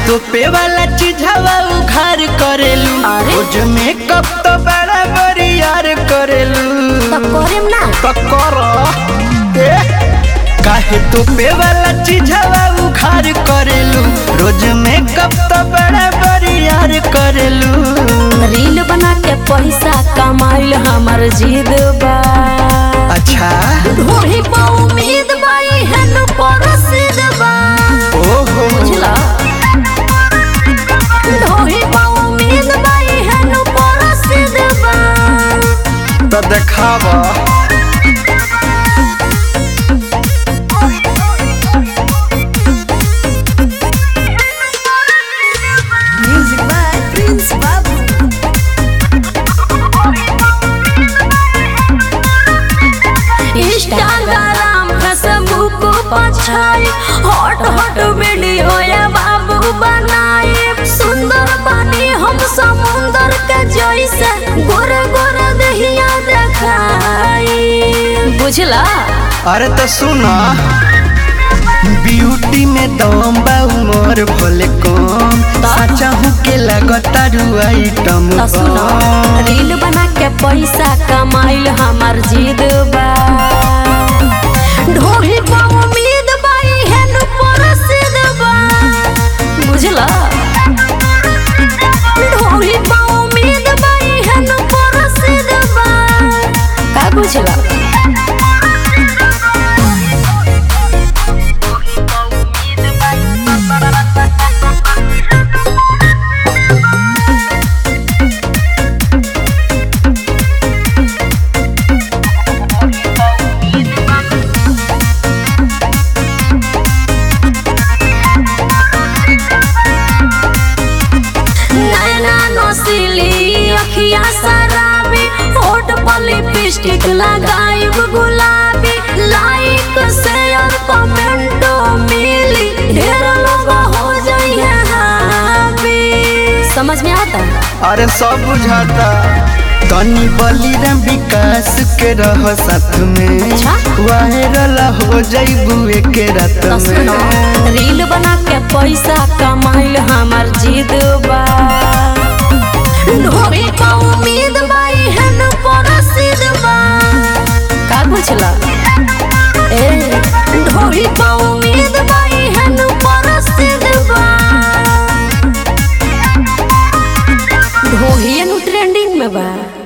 तोपे वाला चीज हवा उघार करेलू अरे? रोज मेकअप तो बड़ा बरियार करेलू तब करेम ना पकर ए काहे तोपे वाला चीज हवा उघार करेलू रोज मेकअप तो बड़ा बरियार करेलू रील बना के पैसा कमाइल हमर जिद बा अच्छा ढोही पा उम्मीद बाई हन परसिद बा ओहो बुझला ढोही पा उम्मीद बाई हन परसिद बा तो देखावा music by Prince Babu Instagram Facebook पछाई हॉट हॉट वीडियो या बाबू बनाए सुंदर बनी हम समुंदर के जैसे गोरे गोरे दहिया देखाई बुझला अरे तो सुना ब्यूटी में दम बा उमर भले कम साचा हूँ के लगता आइटम तो सुनो रील बना के पैसा कमाइल हमार जिद बा ढोही पा उम्मीद बाई हेन परसिद बा बुझला ढोही पा उम्मीद बाई हेन परसिद बा का बुझला नैना नोसिली अखिया शराबी होठ पर लिपस्टिक लगाइब गुलाबी लाइक शेयर कमेंट मिली ढेर लोग हो जाइए हाबी समझ में आता अरे सब बुझाता तनी बलिराम विकास के रह साथ में अच्छा? वायरल हो जाइबू एक रात तो सुनो में रील बना के पैसा कमाइल हमार जिद बा ढोरी पा उम्मीद बाई हन परसिद बा का बुझला ए ढोरी पा उम्मीद बाई हन परसिद बा ढोही ट्रेंडिंग में बा